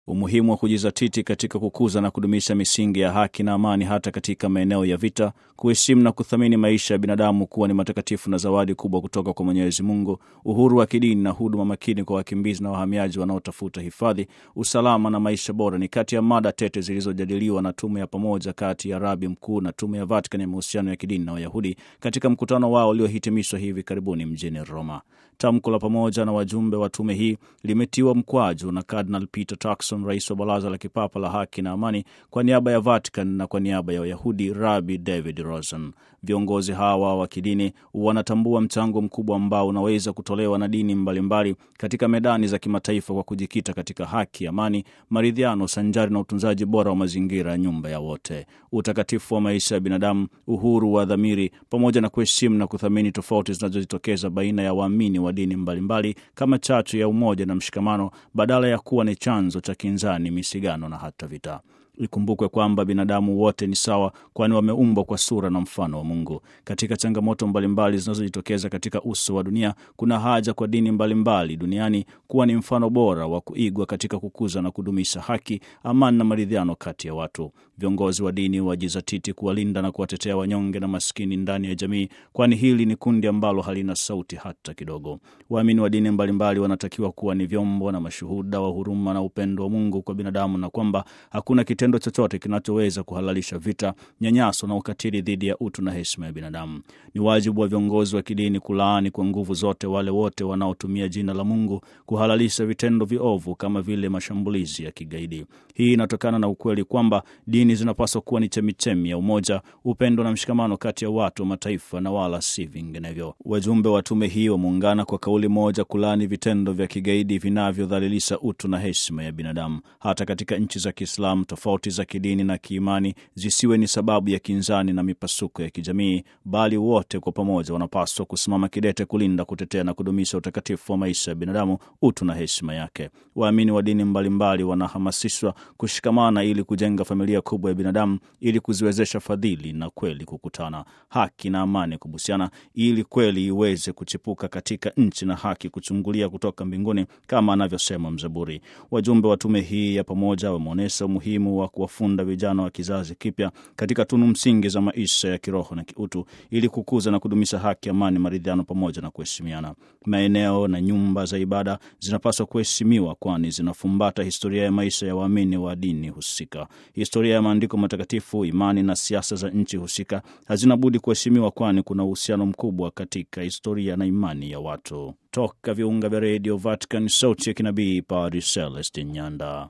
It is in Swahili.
umuhimu wa kujizatiti katika kukuza na kudumisha misingi ya haki na amani hata katika maeneo ya vita, kuheshimu na kuthamini maisha ya binadamu kuwa ni matakatifu na zawadi kubwa kutoka kwa Mwenyezi Mungu, uhuru wa kidini na huduma makini kwa wakimbizi na wahamiaji wanaotafuta hifadhi, usalama na maisha bora ni kati ya mada tete zilizojadiliwa na tume ya pamoja kati ya Rabi Mkuu na tume ya Vatican ya mahusiano ya kidini na Wayahudi katika mkutano wao uliohitimishwa hivi karibuni mjini Roma. Tamko la pamoja na wajumbe wa tume hii limetiwa mkwaju na Cardinal Peter Turkson, rais wa Baraza la Kipapa la Haki na Amani, kwa niaba ya Vatican na kwa niaba ya Wayahudi Rabi David Rosen. Viongozi hawa wa kidini wanatambua mchango mkubwa ambao unaweza kutolewa na dini mbalimbali mbali katika medani za kimataifa kwa kujikita katika haki, amani, maridhiano sanjari na utunzaji bora wa mazingira, nyumba ya wote, utakatifu wa maisha ya binadamu, uhuru wa dhamiri, pamoja na kuheshimu na kuthamini tofauti zinazojitokeza baina ya waamini wa dini mbalimbali mbali, kama chachu ya umoja na mshikamano badala ya kuwa ni chanzo cha kinzani, misigano na hata vita. Ikumbukwe kwamba binadamu wote ni sawa, kwani wameumbwa kwa sura na mfano wa Mungu. Katika changamoto mbalimbali zinazojitokeza katika uso wa dunia, kuna haja kwa dini mbalimbali mbali duniani kuwa ni mfano bora wa kuigwa katika kukuza na kudumisha haki, amani na maridhiano kati ya watu. Viongozi wa dini wajizatiti kuwalinda na kuwatetea wanyonge na maskini ndani ya jamii, kwani hili ni kundi ambalo halina sauti hata kidogo. Waamini wa dini mbalimbali mbali wanatakiwa kuwa ni vyombo na mashuhuda wa huruma na upendo wa Mungu kwa binadamu, na kwamba hakuna kitendo chochote kinachoweza kuhalalisha vita, nyanyaso na ukatili dhidi ya utu na heshima ya binadamu. Ni wajibu wa viongozi wa kidini kulaani kwa nguvu zote wale wote wanaotumia jina la Mungu kuhalalisha vitendo viovu kama vile mashambulizi ya kigaidi. Hii inatokana na ukweli kwamba dini zinapaswa kuwa ni chemichemi ya umoja, upendo na mshikamano kati ya watu wa mataifa na wala si vinginevyo. Wajumbe wa tume hii wameungana kwa kauli moja kulaani vitendo vya kigaidi vinavyodhalilisha utu na heshima ya binadamu. Hata katika nchi za Kiislamu, tofauti za kidini na kiimani zisiwe ni sababu ya kinzani na mipasuko ya kijamii, bali wote kwa pamoja wanapaswa kusimama kidete kulinda, kutetea na kudumisha utakatifu wa maisha ya binadamu, utu na heshima yake. Waamini wa dini mbalimbali wanahamasishwa kushikamana ili kujenga familia kubwa ya binadamu, ili kuziwezesha fadhili na kweli kukutana, haki na amani kubusiana, ili kweli iweze kuchipuka katika nchi na haki kuchungulia kutoka mbinguni, kama anavyosema mzaburi. Wajumbe wa tume hii ya pamoja wameonyesha umuhimu wa kuwafunda vijana wa kizazi kipya katika tunu msingi za maisha ya kiroho na kiutu, ili kukuza na kudumisha haki, amani, maridhiano pamoja na kuheshimiana. Maeneo na nyumba za ibada zinapaswa kuheshimiwa, kwani zinafumbata historia ya maisha ya waamini wa dini husika. Historia ya maandiko matakatifu, imani na siasa za nchi husika hazina budi kuheshimiwa, kwani kuna uhusiano mkubwa katika historia na imani ya watu. Toka viunga vya redio Vatican, sauti ya kinabii, Padre Celestin Nyanda.